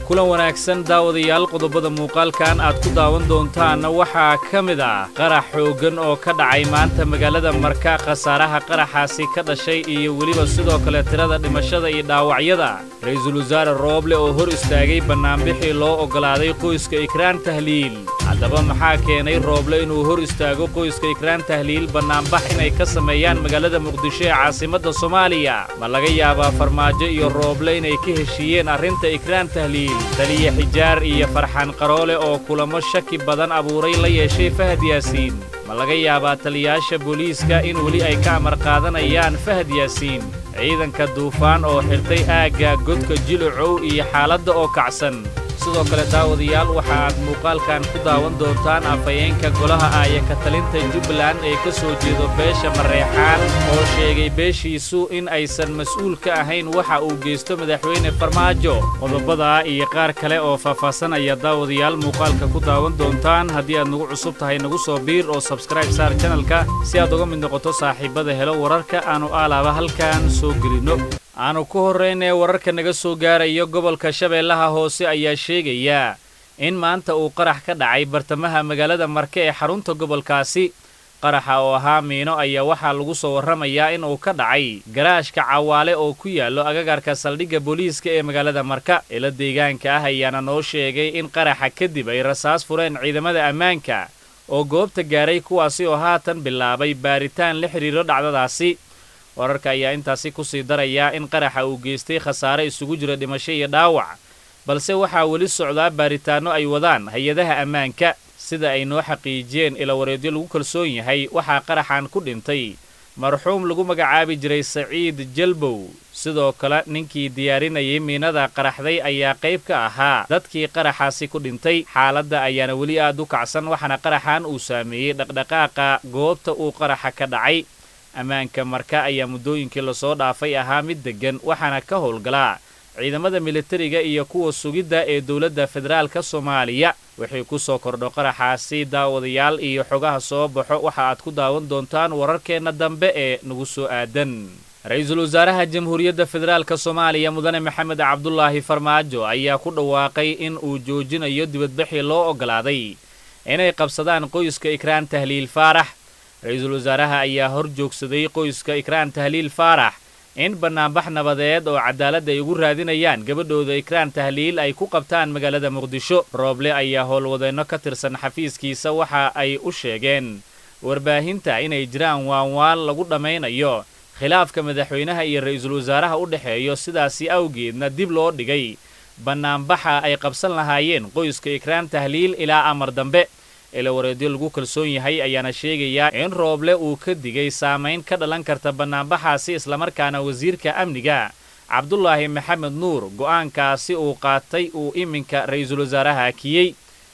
kulan wanaagsan daawadayaal qodobada muuqaalkan aad ku daawan doontaanna waxaa ka mid ah qarax xooggan oo ka dhacay maanta magaalada marka khasaaraha qaraxaasi ka dhashay iyo weliba sidoo kale tirada dhimashada iyo dhaawacyada ra'iisul wasaare rooble oo hor istaagay bannaanbixii loo oggolaaday qoyska ikraan tahliil haddaba maxaa keenay rooble inuu hor istaago qoyska ikraan tahliil bannaanbax inay ka sameeyaan magaalada muqdisho ee caasimadda soomaaliya ma laga yaabaa farmaajo iyo rooble inay ka heshiiyeen arrinta ikraan tahliil taliya xijaar iyo farxaan qaroole oo kulamo shaki badan abuuray la yeeshay fahad yaasiin ma laga yaabaa taliyaasha booliiska in weli ay ka amar qaadanayaan fahad yaasiin ciidanka duufaan oo xirtay aagga godka jilucow iyo xaaladda oo kacsan sidoo kale daawadayaal waxa aad muuqaalkan ku daawan doontaan afhayeenka golaha aaya ka talinta jubbaland ee ka soo jeedo beesha mareexaan oo sheegay beeshiisu in aysan mas'uul ka ahayn waxa uu geysto madaxweyne farmaajo qodobadaa iyo qaar kale oo faahfaahsan ayaa daawadayaal muuqaalka ku daawan doontaan haddii aad nagu cusub tahay nagu soo biir oo sabskraib saar janalka si aad uga mid noqoto saaxiibada helo wararka aanu aalaaba halkan soo gelinno aanu ku horraynee wararka naga soo gaarayo gobolka shabeellaha hoose ayaa sheegaya in maanta uu qarax ka dhacay bartamaha magaalada marke ee xarunta gobolkaasi qaraxa oo ahaa miino ayaa waxaa lagu soo warramayaa in uu ka dhacay garaashka cawaale oo ku yaallo agagarka saldhigga booliiska ee magaalada marka ilo deegaanka ah ayaana noo sheegay in qaraxa kadib ay rasaas fureen ciidamada ammaanka oo goobta gaaray kuwaasi oo haatan bilaabay baaritaan la xidhiiro dhacdadaasi wararka ayaa intaasi ku sii daraya in qaraxa uu geystay khasaare isugu jira dhimasho iyo dhaawac balse waxaa weli socdaa baaritaanno ay wadaan hay-adaha ammaanka sida ay noo xaqiijiyeen ilawareedyo lagu kalsoon yahay waxaa qaraxan ku dhintay marxuum lagu magacaabi jiray saciid jalbow sidoo kale ninkii diyaarinayay miinada qaraxday ayaa qayb ka ahaa dadkii qaraxaasi ku dhintay xaaladda ayaana weli aad u kacsan waxaana qaraxan uu saameeyey dhaqdhaqaaqa goobta uu qaraxa ka dhacay ammaanka marka ayaa muddooyinkii lasoo dhaafay ahaa mid deggan waxaana ka howlgalaa ciidamada militariga iyo kuwa sugidda ee dowladda federaalka soomaaliya wixii ku soo kordho qaraxaasi daawadayaal iyo xogaha soo baxo waxa aad ku daawan doontaan wararkeenna dambe ee nagu soo aadan ra-iisul wasaaraha jamhuuriyadda federaalka soomaaliya mudane maxamed cabdulaahi farmaajo ayaa ku dhawaaqay in uu joojinayo dibadbixii loo oggolaaday inay qabsadaan qoyska ikraan tahliil faarax ra-iisul wasaaraha ayaa hor joogsaday qoyska ikraan tahliil faarax in bannaanbax nabadeed oo cadaalad ay ugu raadinayaan gabadhooda ikraan tahliil ay ku qabtaan magaalada muqdisho rooble ayaa howlwadeenno ka tirsan xafiiskiisa waxa ay u sheegeen warbaahinta inay jiraan waanwaan lagu dhammaynayo khilaafka madaxweynaha iyo ra-iisul wasaaraha u dhexeeyo sidaasi awgeedna dib loo dhigay bannaanbaxa ay qabsan lahaayeen qoyska ikraan tahliil ilaa amar dambe ilawareedyo lagu kalsoon yahay ayaana sheegayaa in rooble uu ka digay saamayn ka dhalan karta bannaanbaxaasi islamarkaana wasiirka amniga cabdulaahi maxamed nuur go'aankaasi uu qaatay uu iminka ra'iisul wasaaraha akiyey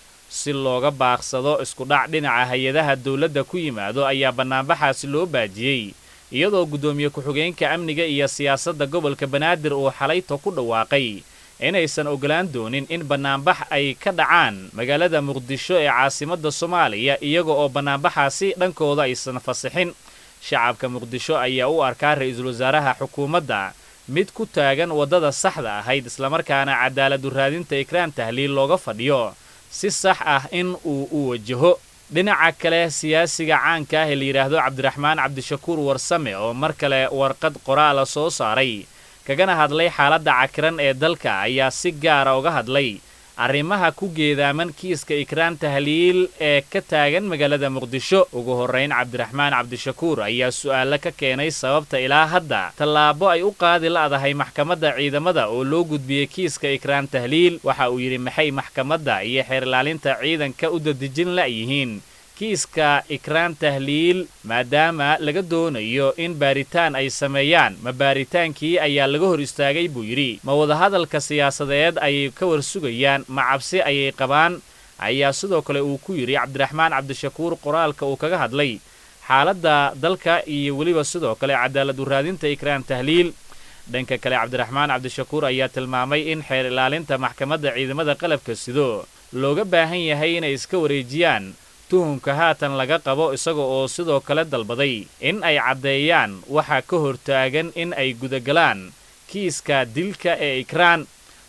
si looga baaqsado iskudhac dhinaca hay-adaha dowladda ku yimaado ayaa bannaanbaxaasi loo baajiyey iyadoo guddoomiye ku-xigeenka amniga iyo siyaasadda gobolka banaadir uu xalayto ku dhawaaqay inaysan oggolaan doonin in bannaanbax ay ka dhacaan magaalada muqdisho ee caasimadda soomaaliya iyaga oo bannaanbaxaasi dhankooda aysan fasixin shacabka muqdisho ayaa u arkaa ra'iisul wasaaraha xukuumadda mid ku taagan waddada saxda ahayd islamarkaana cadaaladu raadinta ikraan tahliil looga fadhiyo si sax ah in uu u wajaho dhinaca kale siyaasiga caanka ah ee la yidhaahdo cabdiraxmaan cabdishakuur warsame oo mar kale warqad qoraala soo saaray kagana hadlay xaaladda cakiran ee dalka ayaa si gaara uga hadlay arrimaha ku geedaaman kiiska ikraan tahliil ee ka taagan magaalada muqdisho ugu horrayn cabdiraxmaan cabdishakuur ayaa su'aalo ka keenay sababta ilaa hadda tallaabo ay u qaadi la'dahay maxkamadda ciidamada oo loo gudbiyey kiiska ikraan tahliil waxa uu yidhi maxay maxkamadda iyo xeer ilaalinta ciidanka u dadejin la'yihiin kiiska ikraan tahliil maadaama laga doonayo in baaritaan ay sameeyaan ma baaritaankii ayaa laga hor istaagay buu yidhi ma wadahadalka siyaasadeed ayay ka war sugayaan ma cabsi ayay qabaan ayaa sidoo kale uu ku yidhi cabdiraxmaan cabdishakuur qoraalka uu kaga hadlay xaaladda dalka iyo weliba sidoo kale cadaaladu raadinta ikraan tahliil dhanka kale cabdiraxmaan cabdishakuur ayaa tilmaamay in xeer ilaalinta maxkamadda ciidamada qalabka sido looga baahan yahay inay iska wareejiyaan tuhumka haatan laga qabo isaga oo sidoo kale dalbaday in ay caddeeyaan waxaa ka hortaagan in ay gudagalaan kiiska dilka ee ikraan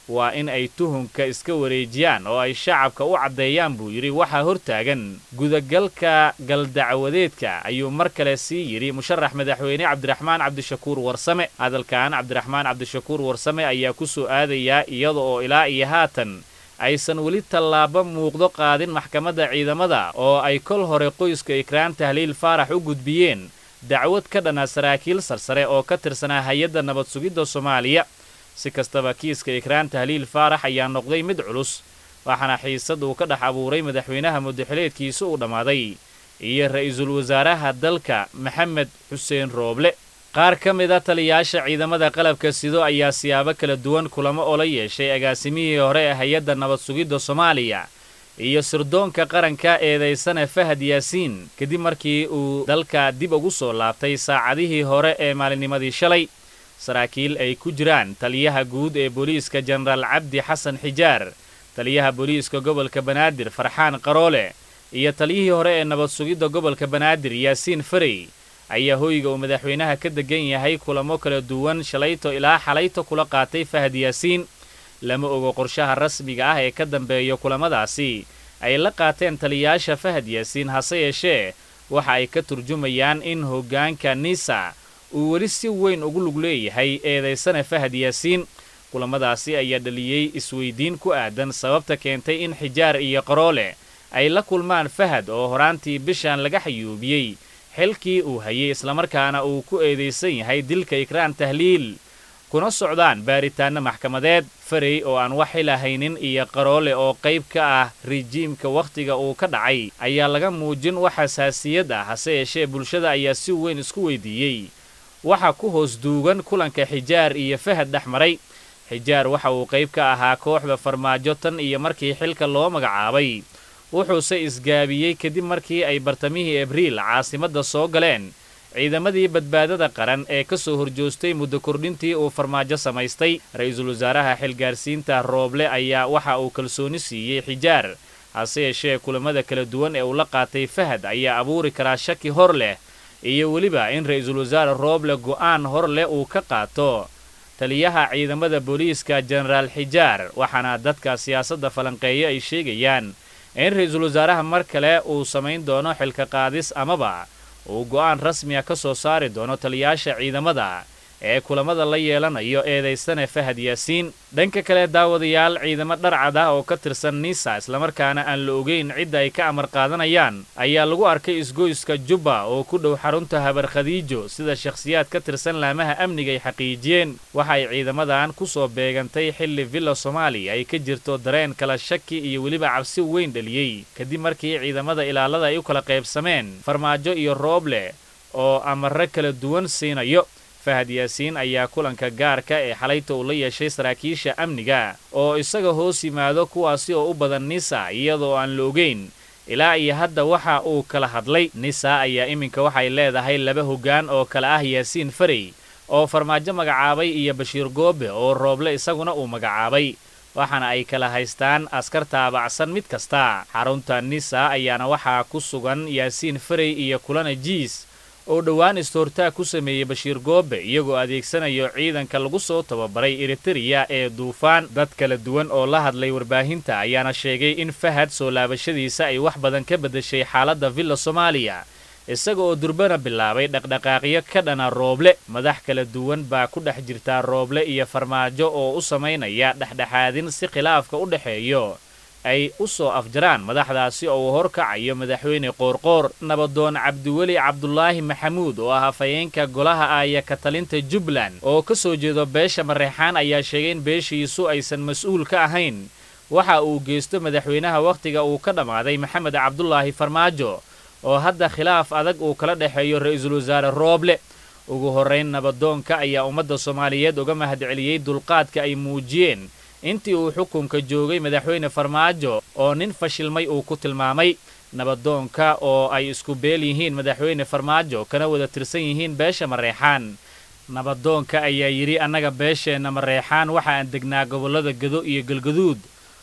waa in ay tuhunka iska wareejiyaan oo ay shacabka u caddeeyaan buu yidhi waxaa hortaagan gudagalka galdacwadeedka ayuu mar kale sii yidhi musharax madaxweyne cabdiraxmaan cabdishakuur warsame hadalkan cabdiraxmaan cabdishakuur warsame ayaa ku soo aadayaa iyada oo ilaa iyo haatan aysan weli tallaabo muuqdo qaadin maxkamadda ciidamada oo ay kol hore qoyska ikraan tahliil faarax u gudbiyeen dacwad ka dhana saraakiil sarsare oo ka tirsanaa hay-adda nabad sugidda soomaaliya si kastaba kiiska ikraan tahliil faarax ayaa noqday mid culus waxaana xiisad uu ka dhex abuuray madaxweynaha muddaxileedkiisa uu dhammaaday iyo ra'iisul wasaaraha dalka maxamed xuseen rooble qaar ka mid a taliyaasha ciidamada qalabka sido ayaa siyaabo kala duwan kulamo oo la yeeshay agaasimihii hore ee hay-adda nabad sugidda soomaaliya iyo sirdoonka qaranka eedaysane fahad yaasiin kadib markii uu dalka dib ugu soo laabtay saacadihii hore ee maalinnimadii shalay saraakiil ay ku jiraan taliyaha guud ee booliiska jenaraal cabdi xasan xijaar taliyaha booliiska gobolka banaadir farxaan qaroole iyo taliyihii hore ee nabad sugidda gobolka banaadir yaasiin farey ayaa hoyga uu madaxweynaha ka degan yahay kulamo kala duwan shalayto ilaa xalayto kula qaatay fahad yaasiin lama ogo qorshaha rasmiga ah ee ka dambeeya kulamadaasi ay la qaateen taliyayaasha fahad yaasiin hase yeeshee waxa ay ka turjumayaan in hoggaanka nisa uu weli si weyn ugu lug leeyahay eedaysana fahad yaasiin kulamadaasi ayaa dhaliyey isweyddiin ku aadan sababta keentay in xijaar iyo qaroole ay la kulmaan fahad oo horaantii bishan laga xayuubiyey xilkii uu hayay islamarkaana uu ku eedaysan yahay dilka ikraan tahliil kuna socdaan baaritaanno maxkamadeed farey oo aan wax xilahaynin iyo qaroole oo qayb ka ah rijiimka wakhtiga uu ka dhacay ayaa laga muujin wax xasaasiyad ah hase yeeshee bulshada ayaa si weyn isku weydiiyey waxa ku hoos duugan kulanka xijaar iyo fahad dhex maray xijaar waxa uu qayb ka ahaa kooxda farmaajo tan iyo markii xilka loo magacaabay wuxuuse isgaabiyey kadib markii ay bartamihii abriil caasimadda soo galeen ciidamadii badbaadada qaran ee ka soo horjoostay muddo kordhintii uu farmaajo samaystay ra-iisul wasaaraha xilgaarsiinta rooble ayaa waxa uu kalsooni siiyey xijaar hase yeeshee kulamada kala duwan ee uu la qaatay fahad ayaa abuuri karaa shaki hor leh iyo weliba in ra-iisul wasaare rooble go'aan hor leh uu ka qaato taliyaha ciidamada booliiska jenaraal xijaar waxaana dadka siyaasadda falanqeeyo ay sheegayaan in ra-iisul wasaaraha mar kale uu samayn doono xilka qaadis amaba uu go'aan rasmiya ka soo saari doono taliyayaasha ciidamada ee kulamada la yeelanayo eedaysane fahad yaasiin dhanka kale daawadayaal ciidamo dharcad ah oo ka tirsan nisa islamarkaana aan la ogeyn cidda ay ka amar qaadanayaan ayaa lagu arkay isgoyska jubba oo ku dhow xarunta habar khadiijo sida shakhsiyaad ka tirsan laamaha amniga ay xaqiijiyeen waxa ay ciidamadan ku soo beegantay xilli villa soomaaliya ay ka jirto dareen kala shaki iyo weliba cabsi weyn dhaliyey kadib markii ciidamada ilaalada ay u kala qaybsameen farmaajo iyo rooble oo amarro kala duwan siinayo fahad yaasiin ayaa kulanka gaarka ee xalayta uu la yeeshay saraakiisha amniga oo isaga hoos yimaado kuwaasi oo u badan nisa iyadoo aan la ogeyn ilaa iyo hadda waxa uu kala hadlay nisa ayaa iminka waxay leedahay laba hoggaan oo kale ah yaasiin farey oo farmaajo magacaabay iyo bashiir goobe oo rooble isaguna uu magacaabay waxaana ay kala haystaan askar taabacsan mid kasta xarunta nisa ayaana waxaa ku sugan yaasiin farey iyo kulana jiis oo dhowaan istoortaag ku sameeyey bashiir goobe iyagoo adeegsanayo ciidanka lagu soo tababaray eritereya ee duufaan dad kala duwan oo la hadlay warbaahinta ayaana sheegay in fahad soo laabashadiisa ay wax badan ka beddeshay xaaladda villa soomaaliya isaga oo durbana bilaabay dhaqdhaqaaqyo ka dhana rooble madax kala duwan baa ku dhex jirtaa rooble iyo farmaajo oo u samaynaya dhexdhexaadin si khilaafka u dhexeeyo ay u soo afjaraan madaxdaasi oo uu horkacayo madaxweyne qoorqoor nabadoon cabdiweli cabdulaahi maxamuud oo ah hafayeenka golaha aaya ka talinta jubbaland oo ka soo jeedo beesha mareexaan ayaa sheegay in beeshiisu aysan mas-uul ka ahayn waxa uu geysto madaxweynaha wakhtiga uu ka dhammaaday maxamed cabdulaahi farmaajo oo hadda khilaaf adag uu kala dhexeeyo ra-iisul wasaare rooble ugu horrayn nabadoonka ayaa ummadda soomaaliyeed uga mahadceliyey dulqaadka ay muujiyeen intii uu xukunka joogay madaxweyne farmaajo oo nin fashilmay uu ku tilmaamay nabadoonka oo ay isku beel yihiin madaxweyne farmaajo kana wada tirsan yihiin beesha mareexaan nabadoonka ayaa yidhi annaga beesheenna mareexaan waxa aan degnaa gobollada gedo iyo galgaduud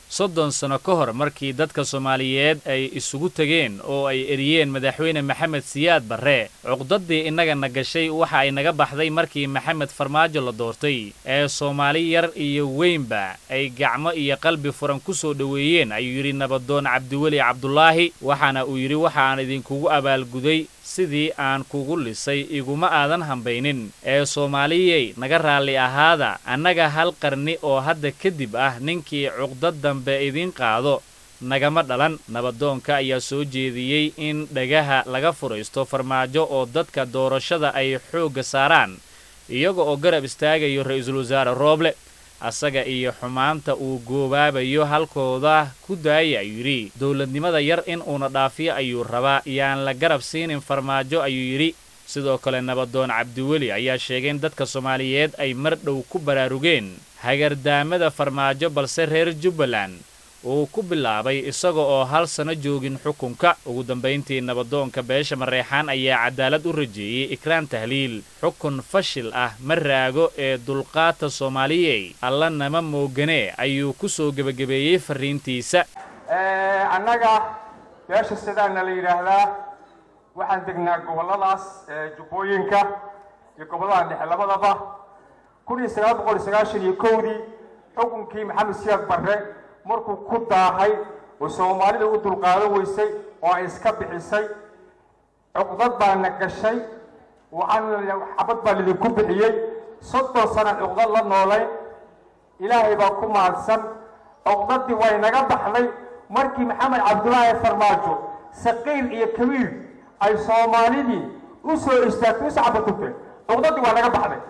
soddon sano ka hor markii dadka soomaaliyeed ay isugu tegeen oo ay eriyeen madaxweyne maxamed siyaad barre cuqdaddii innagana gashay waxa ay naga baxday markii maxamed farmaajo la doortay ee soomaali yar iyo weynba ay gacmo iyo qalbi furan ku soo dhoweeyeen ayuu yidhi nabadoon cabdiweli cabdulaahi waxaana uu yidhi waxa aan idinkugu abaalguday sidii aan kugu lisay iguma aadan hambaynin ee soomaaliyey naga raalli ahaada annaga hal qarni oo hadda kadib ah ninkii cuqdad dambe idiin qaado nagama dhalan nabadoonka ayaa soo jeediyey in dhagaha laga furaysto farmaajo oo dadka doorashada ay xoogga saaraan iyaga oo garab istaagayo ra'iisul wasaare rooble asaga iyo xumaanta uu goobaabayo halkooda ku daaya ayuu yidhi dowladnimada yar in uuna dhaafiyo ayuu rabaa yaan la garab siinin farmaajo ayuu yidhi sidoo kale nabadoon cabdiweli ayaa sheegay in dadka soomaaliyeed ay mar dhow ku baraarugeen hagardaamada farmaajo balse reer jubbaland uu ku bilaabay isaga oo hal sano joogin xukunka ugu dambayntii nabadoonka beesha mareexaan ayaa cadaalad u rajeeyey ikraan tahliil xukun fashil ah ma raago ee dulqaata soomaaliyey alla nama mooganee ayuu ku soo gebagabeeyey farriintiisa annaga beesha sidaana la yidhaahdaa waxaan degnaa gobolladaas jubbooyinka iyo gobollada dhexe labadaba kun iyo sagaal boqol iyo sagaashan iyo kowdii xukunkii maxamed siyaad barre markuu ku daahay oo soomaalida u dulqaadan weysay oo ay iska bixisay cuqdad baana gashay waxaan xabad baa lidinku bixiyey soddon sana cuqdad la noolayn ilaahay baa ku mahadsan cuqdadii way naga baxday markii maxamed cabdulaahi farmaajo saqiir iyo kabiir ay soomaalidii u soo istaagtay u sacbatugtay cuqdadii waa naga baxday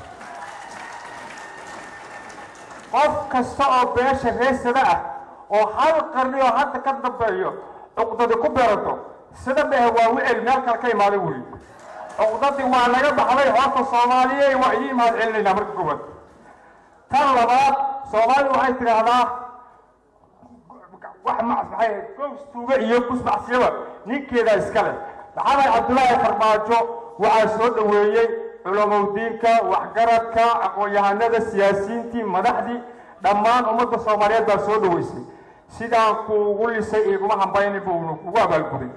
qof kasta oo beesha reesada ah oo hal qarni oo hadda ka dambeeyo cuqdadi ku beerato sida dhehe waa wicel meel kale ka imaaday weli cuqdadii waa naga baxday horta soomaaliyey waa ii imaad celinaynaa marka koowaad tan labaad soomaalidu waxay tidhaahdaa wax maxay gows tuuga iyo kusmacsiyaba ninkeedaa iska leh maxamed cabdulaahi farmaajo waxaa soo dhoweeyey culumowdiinka waxgaradka aqoon-yahanada siyaasiyiintii madaxdii dhammaan ummadda soomaaliyeed baa soo dhoweysay sidaan kuugu lisay iguma hambaynin buunu kugu abaalguday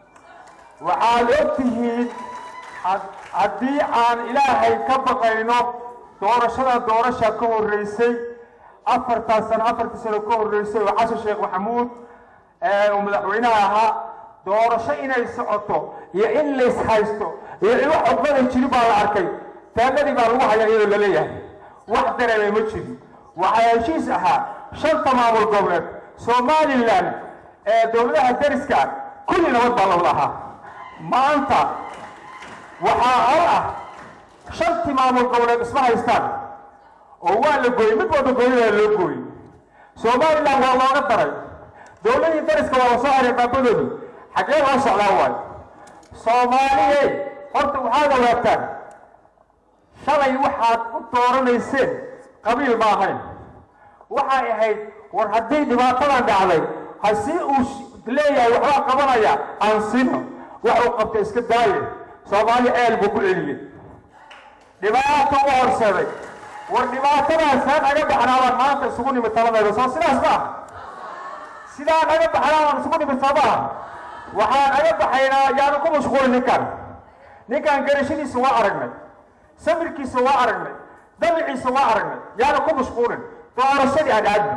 waxaad og tihiin haddii aan ilaahay ka baqayno doorashadan doorasha ka horreysay afartaa sano afartii sano ka horreysay oo xasan sheekh maxamuud uu madaxweynaha ahaa doorasho inay socoto iyo in lays haysto iyo in wax codbaday jirin baa la arkay taagadii baa lagu hayaa iyadoo la leeyahay wax dareemay ma jirin waxaa heshiis ahaa shanta maamul goboleed somalilan ee dowladaha dariska kulli nabad baa la wada ahaa maanta waxaa hal ah shantii maamul goboleed isma haystaan oo waa la gooyey mid walba gooyadaa loo gooyey somalilan waa looga daray dowladii dariska waa la soo haray baabadoodii xaggee loo socdaa waayo soomaaliyey horta waxaad ogaataan shalay waxaad u dooranayseen qabiil ma ahayn waxay ahayd war haddii dhibaatadan dhacday hasii uu leeyahay waxbaa qabanaya aan sino wax uu qabta iska daaye soomaali ceel buu ku celiyey dhibaato u horseeday war dhibaatadaas haan aga baxnaabaan maanta isugu nimid taladeeda soo sidaas ma aha sidaan aga baxnaabaan isugu nimid soo maaha waxaan aga baxaynaa yaanu ku mashquulin ninkan ninkan garashadiisa waa aragnay samirkiisa waa aragnay dabiciisa waa aragnay yaanu ku mashquulin doorashadii aan aadno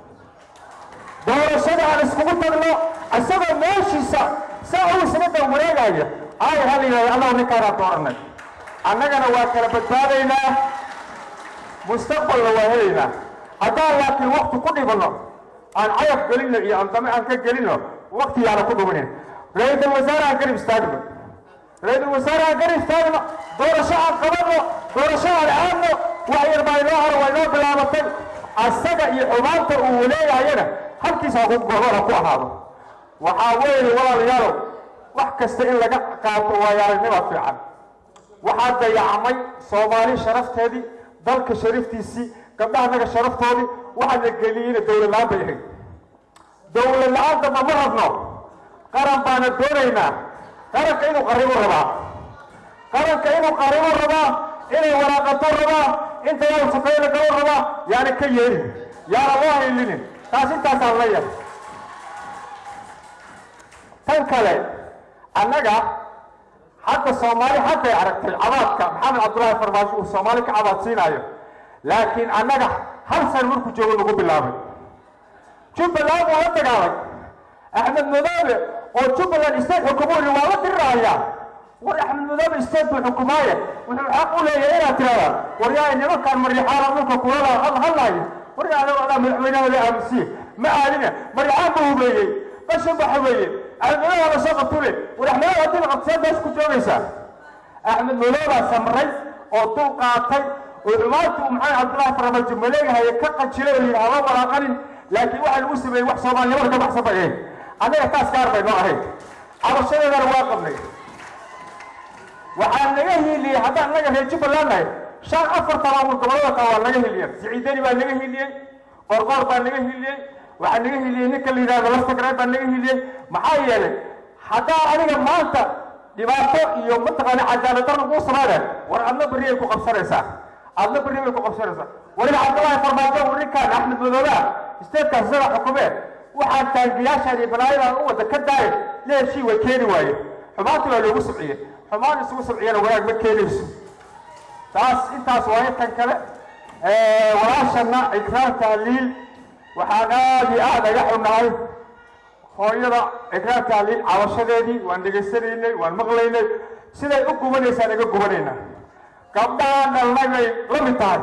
doorashada aan iskugu tagno isagoo meeshiisa saa uu isaga dan wareegaya ay hal yidhahda allahu ninkaanaan dooranay annagana waa kala badbaadaynaa mustaqbalna waa helaynaa haddaan laakiin wakti ku dhibanno aan cayab gelino iyo aan dame aan ka gelino wakti yaana ku dhuminin ra-iisul wasaare aan garib istaagno ra-iisul wasaare aan garib istaagno doorasho aan qabanno doorasho aan aadno wax yar baa inoo hor waa inoo bilaabatay asaga iyo xumaanta uu leeyahayana halkiisa gobora ku ahaado waxaa weeye walaalayaalow wax kasta in laga qaato waayaaragnima fiican waxaa dayacmay soomaali sharafteedii dalka sharaftiisii gabdhahanaga sharaftoodii waxaa la geliyeyna dowlad la-aan bay ahayd dowlad la-aan damba ma rabno qaran baana doonaynaa qaranka inuu qaribu rabaa qaranka inuu qaribu rabaa inay waraaqato rabaa inta yaa safayla galo rabaa yaana ka yeelin yaana loo haylinin taas intaasaan la yahay tan kale annaga hadda soomaali hadday aragtay cabaadka maxamed cabdullaahi farmaajo uu soomaali ka cabaad siinaayo laakiin annaga hal san markuu joogo nagu bilaabay jubbaland waa la dagaalay axmed madoobe oo jubbaland state xukumooni waa la dirirahayaa war axmed madoobe state buu xukumaaye wuxuu xaq u leeyahay inaad tirahdaan war yaa nimankaan maryaxaana dhulka kulala hadlayo war yaa anago adaa madaxweynaha la aamusiye ma aadine maryaxaan buu hubeeyey qashin baa hubeeyey axmed madoobe la soo qabtule war axmed madoobe haddii la qabto seed ku joogaysaa axmed madoobaa samray oo dul qaatay oo xumaantii uu maxamed cabdullaahi farmaajo maleegahaye ka qajilay oo yidhi haba walaaqanin laakiin waxaa lagu sameeyey wax soomaalinimada ka baxsan bay ahayd annaga taas gaar bay noo ahayd cabashadeedana waa qabnay waxaa naga hiiliyey haddaan naga reer jubbaland nahay shan afar talaabul gobolada kale waa naga hiiliyeen siciidani baa naga hiiliyey qorqoor baa naga hiiliyey waxaa naga hiiliyey ninka la yidhahdo lastagreed baa naga hiiliyey maxaa yeelay haddaa adiga maanta dhibaato iyo mataqaana cadaaladar laguu samaynay war adna berri ay ku qabsanaysaa adna berri bay ku qabsanaysaa weliba cabdullaahi farmaajo uu ninkaan axmed madoobaha isteedkaas isaga xukumee waxaan taangiyaashaan iyo balaayadan u wada ka daaye leeshii way keeni waaye xumaantii waa loogu subciyey xumaan isugu subciyana wanaag ma keenayso taas intaas waa intan kale walaashana ikraam tahliil waxaan aada iyo aada aga xunnahay hooyada ikraam tahliil cabashadeedii waan dhegaysanaynay waan maqlaynay siday u gubanaysaan iga gubanaynaa gabdhahaan dhalnay bay la mid tahay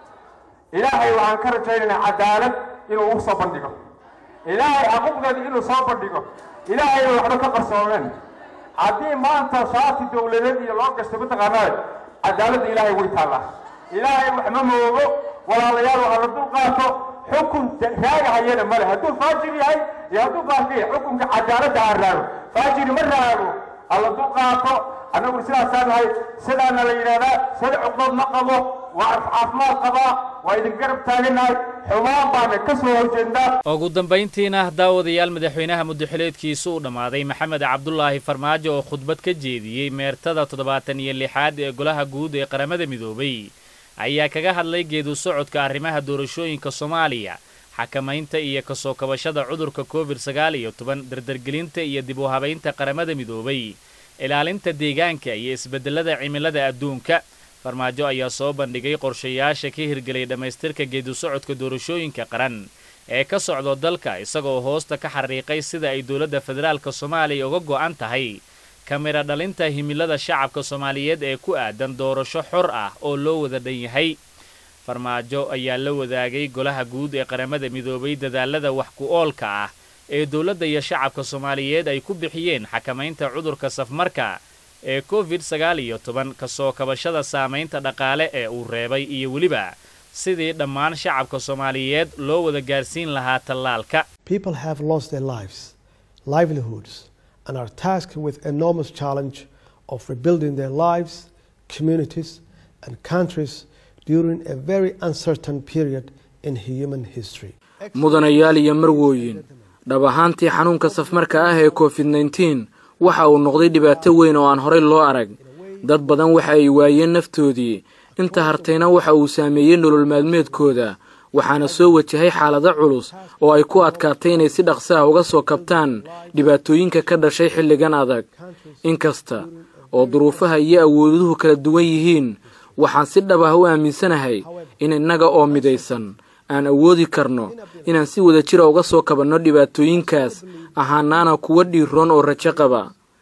ilaahay waxaan ka rajaynaynaa cadaalad inuu u soo bandhigo ilaahay xaquuqdeeda inuu soo bandhigo ilaahay bay waxba ka qarsoomeen haddii maanta shaati dawladeed iyo loo gastay mataqaanaa cadaaladda ilaahay way taallaa ilaahay wax ma moogo walaalayaal waxaa la dul qaato xukun raagahayana male hadduu faajir yahay iyo hadduu baaqiya xukunka cadaaladda ha raago faajiri ma raago hala dul qaato annagu sidaasaa nahay sidaana la yidhahdaa sida cuqdood ma qabo waa caafimaad qabaa waa idin garab taaganahay xumaan baana ka soo horjeednaa ugu dambayntiina daawadayaal madaxweynaha muddaxileedkiisu uu dhammaaday maxamed cabdulaahi farmaajo oo khudbad ka jeediyey meertada toddobaatan iyo lixaad ee golaha guud ee qaramada midoobay ayaa kaga hadlay geedu socodka arrimaha doorashooyinka soomaaliya xakamaynta iyo kasoo kabashada cudurka covid sagaal iyo toban dardargelinta iyo dib u habaynta qaramada midoobay ilaalinta deegaanka iyo isbeddelada cimilada adduunka farmaajo ayaa soo bandhigay qorshayaasha ka hirgelay dhammaystirka geedu socodka doorashooyinka qaran ee ka socdo dalka isagoo hoosta ka xariiqay sida ay dowladda federaalka soomaaliya uga go'an tahay kamira dhalinta himilada shacabka soomaaliyeed ee ku aadan doorasho xor ah oo loo wada dhan yahay farmaajo ayaa la wadaagay golaha guud ee qaramada midoobay dadaalada wax ku oolka ah ee dowladda iyo shacabka soomaaliyeed ay ku bixiyeen xakamaynta cudurka safmarka ee covid sagaal iyo toban kasoo kabashada saamaynta dhaqaale ee uu reebay iyo weliba sidii dhammaan shacabka soomaaliyeed loo wada gaarsiin lahaa tallaalka People have lost their lives, livelihoods, and are tasked with enormous challenge of rebuilding their lives, communities, and countries during a very uncertain period in human history. mudanayaal iyo marwooyin dhab ahaantii xanuunka safmarka ah ee covid nneteen waxa uu noqday dhibaato weyn oo aan horey loo arag dad badan waxa ay waayeen naftoodii inta hartayna waxa uu saameeyey nolol maalmeedkooda waxaana soo wajahay xaalado culus oo ay ku adkaatay inay si dhaqso ah uga soo kabtaan dhibaatooyinka ka dhashay xilligan adag inkasta oo duruufaha iyo awooduhu kala duwan yihiin waxaan si dhab ah u aaminsanahay in innaga oo midaysan aan awoodi karno inaan si wada jira uga soo kabanno dhibaatooyinkaas ahaanaana kuwa dhiiroon oo rajo qaba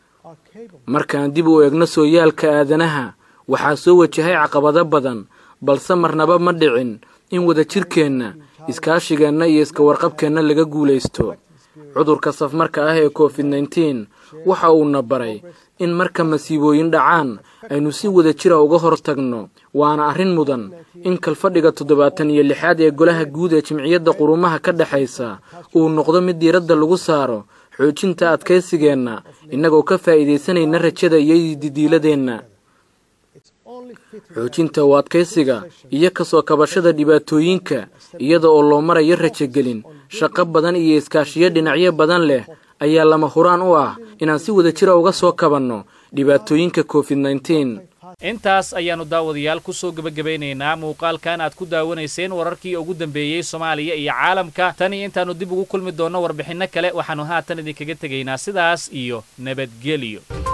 markaan dib u eegno sooyaalka aadanaha waxaa soo wajahay caqabado badan balse marnaba ma dhicin in wadajirkeenna iskaashigeenna iyo iska warqabkeenna laga guulaysto cudurka safmarka ah ee covid nneteen waxa uuna baray in marka masiibooyin dhacaan aynu si wada jira uga hor tagno waana arrin mudan in kalfadhiga toddobaatan iyo lixaad ee golaha guud ee jimciyadda qurumaha ka dhexaysa uu noqdo mid diiradda lagu saaro xoojinta adkaysigeenna innagoo ka faa'iidaysanayna rajada iyo didiiladeenna xoojinta u adkaysiga iyo kasoo kabashada dhibaatooyinka iyada oo loo marayo rajogelin shaqo badan iyo iskaashiyo dhinacyo badan leh ayaa lama huraan u ah inaan si wada jira uga soo kabanno dhibaatooyinka covid nneteen intaas ayaannu daawadayaal ku soo gebagabaynaynaa muuqaalkan aad ku daawanayseen wararkii ugu dambeeyey soomaaliya iyo caalamka tan iyo intaannu dib ugu kulmi doonno warbixinno kale waxaannu haatan idinkaga tegaynaa sidaas iyo nabadgelyo